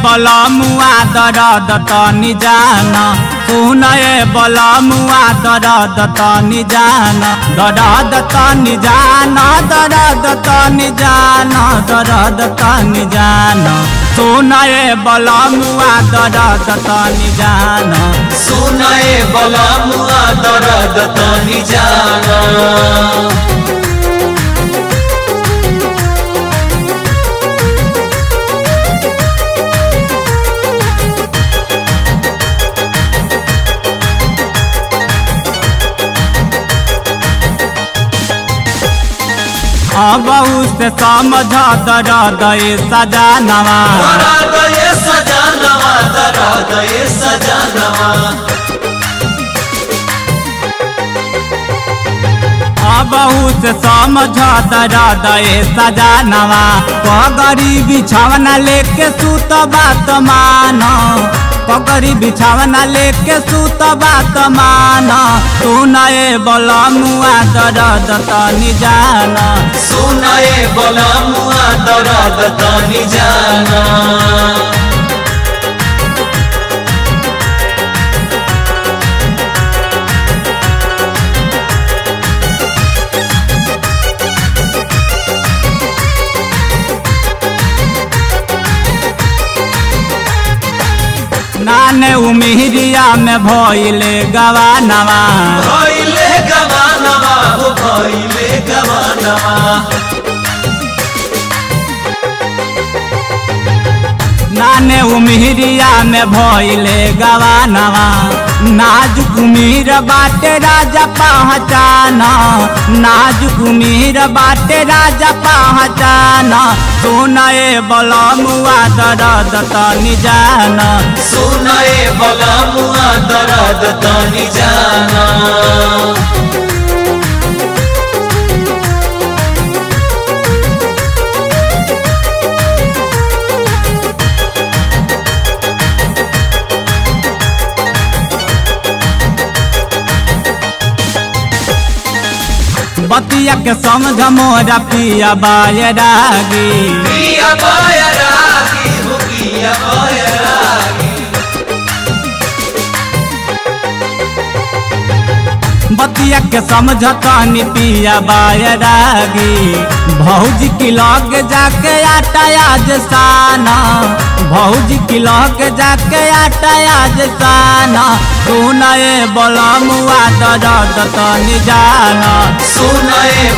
बलमुआ दरद तनि जान सुनए बलमुआ दरद तनि जान दरद तनि जान दरद तनि जान दरद तनि जान सुनए बलमुआ दरद तनि जान सुनाए बलमुआ दर्द तनी जाना अबहू से समझ दरद सजानवा दर्द ये सजानवा दर्द ये सजानवा अबहू से समझ दरद सजानवा पगड़ी बिछावना लेके सुत बात मान पगड़ी बिछावना लेके सुत बात मान सुनए बलमुआ दरद तनि जान सुनाए बलमुआ दर्द तनी जाना नाने उमिरिया में भइले गवानवा भइले गवानवा हो भइले गवानवा नाने उमिरिया में भइले गवानवा नाजुक उमीर बाटे राजा पहचान नाजुक उमीर बाटे राजा पहचान सुनए बलमुआ दरद तनि जान सुनाए बलमुआ दर्द तनी जाना बतिया के समझ मोरा पिया बायरागी पिया बाया रागी हो पिया बाया रागी बतिया के समझतानी पिया बायरागी भौजी की लग जाके आटा आज साना भौजी की लग जाके आटा आज साना सुनए बलमुआ दरद तनि जाना सुनाए